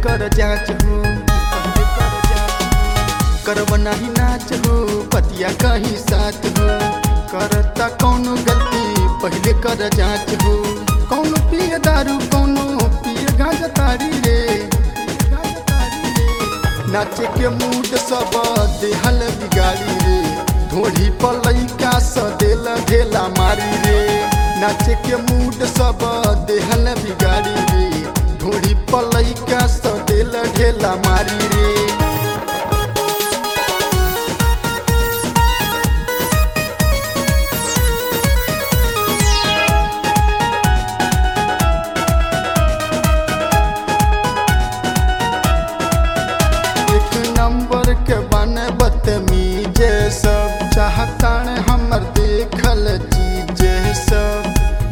कर जाच हो पहले कर जाच हो। करब नाही नाच हो पतिया कहीं साथ हो करता कौनो गलती पहले कर जाच हो कौनो पिए दारू कौनो पिए गांजा तारी रे गांजा तारी रे। नाचे के मूड सब देहल बिगाड़ी रे ढोढ़ी पर लइका स देल ढेला मारी रे नाचे के मूड सब देहल बिगाड़ी रे ढोढ़ी पर लइका स देल ढेला मारी रे एक नंबर के बने बदतमीज सब चाहतान हमर देखल चीज सब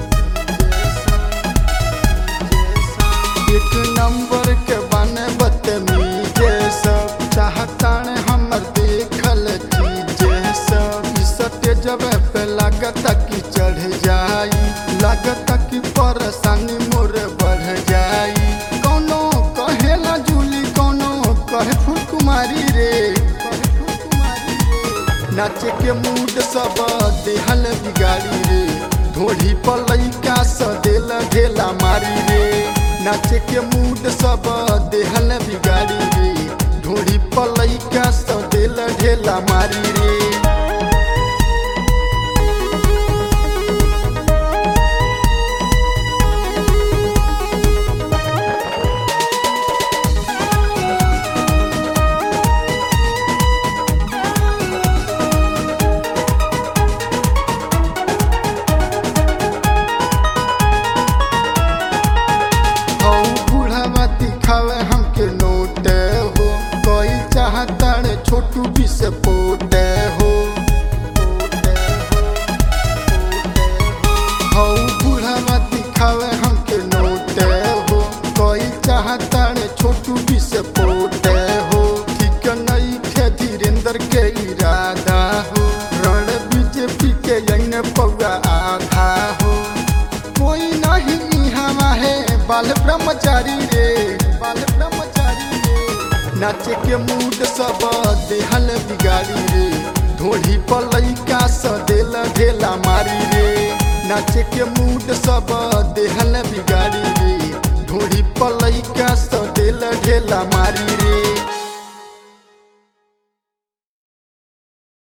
एक नंबर के बने बदतमीज सब चाहतान हमर देखल चीज सब ई सत्य जब पे लागत कि चढ़ जाई लागत कि परेशानी मोर बढ़ जाई कोनो कहेला जूली कोनो कहे फुलकुमारी रे कहे फुलकुमारी रे। नाचे के मूड सब देहल बिगाड़ी रे ढोढ़ी पर लइका स देल ढेला मारी रे नाचे के मूड सब देहल बिगाड़ी रे ढोढ़ी पर लइका स देल ढेला मारी रे हौ बुढ़ावा दिखावे हमके नोट हो कोई चाहता रे छोटू भी से पोट हो हौ बुढ़ावा दिखावे हमके नोट हो कोई चाहता रे छोटू भी से पोट हो ठीक नहीं खे धीरेन्द्र के इरादा हो रण बीजेपी के यन पौआ आधा हो कोई नहीं इहाँ है बाल ब्रह्मचारी रे बाल ब्रह्मचारी रे नाचे के मूड सब देहल बिगाड़ी रे ढोढ़ी पर लइका स देल ढेला मारी रे नाचे के मूड सब देहल बिगाड़ी रे ढोढ़ी पर लइका स देल ढेला मारी रे